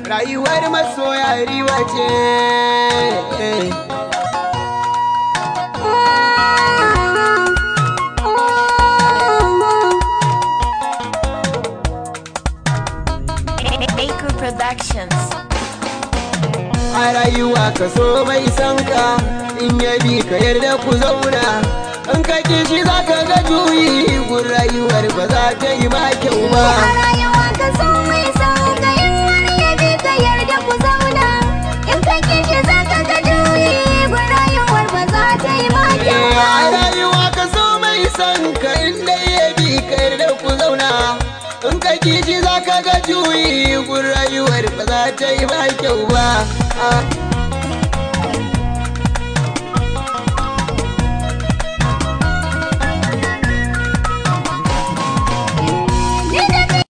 rayuwar masoya riba ce Maker Productions. a rayuwa ka so mai san ka in ya bi ka yarda ku zauna in ka ki shi za ka ga juyi gun rayuwar ba za ta yi ma kyau ba A rayuwa ka so mai son ka in har ya bi ka yarda ku zauna in ka kishi za ka ga juyi ba rayuwar ba za ta yi ma kyau a ba. rayuwa ka so mai san ka in dai ya bi ka yarda ku zauna in ka ki shi za ka ga juyi gun rayuwar ba za ta yi ma kyau ba Ah.